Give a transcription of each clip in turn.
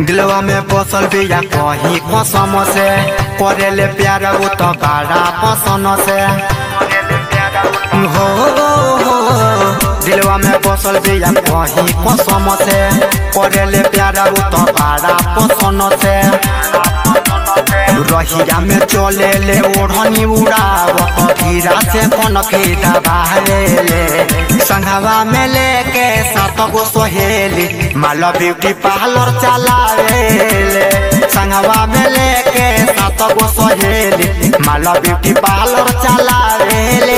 दिलवा में बसल बिया कहीं कसम से करेले प्यार उ तो बड़ा पसंद से हो हो दिलवा में बसल बिया कहीं कसम से करेले प्यार उ तो बड़ा पसंद से रहिया में चले ले ओढ़नी उड़ावत हीरा से कौन खेता बाहरे ले संघवा में लेके सात गो सोहेली माला ब्यूटी पार्लर चलावे ले संघवा में लेके सात गो सोहेली माला ब्यूटी पार्लर चलावे ले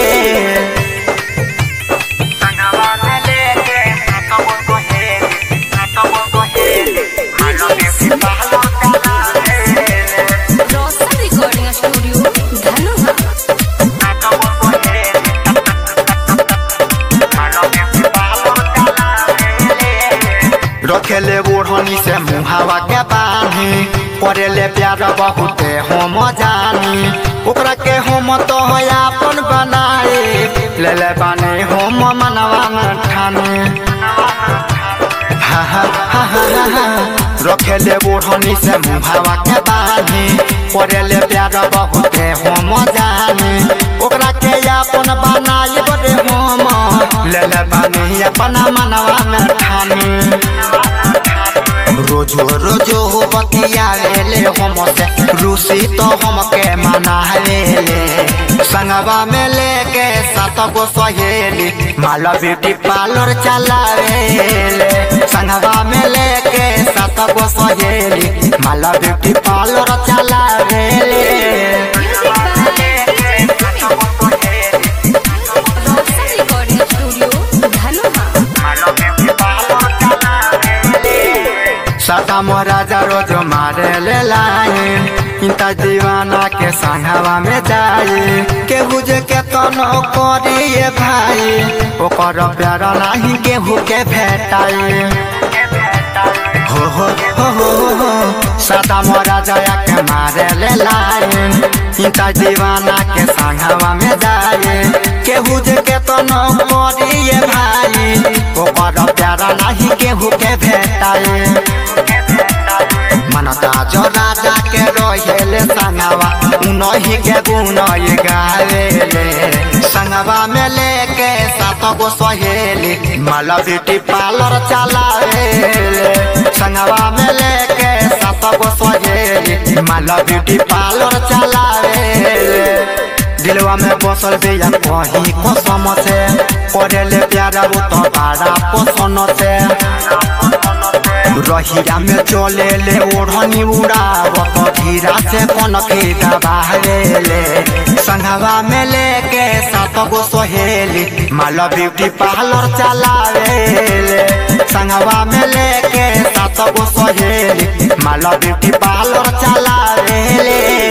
संघवा में लेके सात गो सोहेली सात गो सोहेली माला ब्यूटी पार्लर चलावे ले रोशन रिकॉर्डिंग स्टूडियो धनुहा रखेले ओढ़नी से मुहावा के बानी करेले प्यार बहुते हम जानी ओकरा के हम तो अपन बनाए ले ले बानी हम मनवा में ठानी हा हा हा हा हा रखेले ओढ़नी से मुहावा के बानी करेले प्यार बहुते हम जानी ओकरा के अपन बनाए बड़े हम ले ले बानी अपना मनवा में ठानी रोजो रोजो बतियावेले हमसे रूसी तो हमके मनावेले संगवा में लेके सात गो सहेली माला ब्यूटी पार्लर चलावेले संगवा में लेके सात गो सहेली माला ब्यूटी पार्लर चलावेले रोशन रिकॉर्डिंग स्टूडियो धनुहा सदा महाराजा रोज मारे ले लाइन इंता दीवाना के संघवा में जाए केहू जे के तनो करिए भाई ओकर प्यार नाही केहू के भेटाए हो हो हो हो हो सदा महाराजा के मारे ले लाइन इंता दीवाना के संघवा में जाए केहू जे के तनो करिए भाई ओकर प्यार नाही केहू के भेटाए मनता जो राजा के रोहेले संगवा उनही के गुण ये गावेले संगवा में लेके सात गो सहेली माला ब्यूटी पार्लर चलावेले संगवा में लेके सात गो सहेली माला ब्यूटी पार्लर चलावेले दिलवा में बसल बिया कहीं कसम से करेले प्यार उ तो बड़ा पसंद से रहिया में चले ले ओढ़नी उड़ावत धीरा से कौन खेता बाहरे ले संघवा में लेके सात गो सोहेली माला ब्यूटी पार्लर चलावे ले संघवा में लेके सात गो सोहेली माला ब्यूटी पार्लर चलावे ले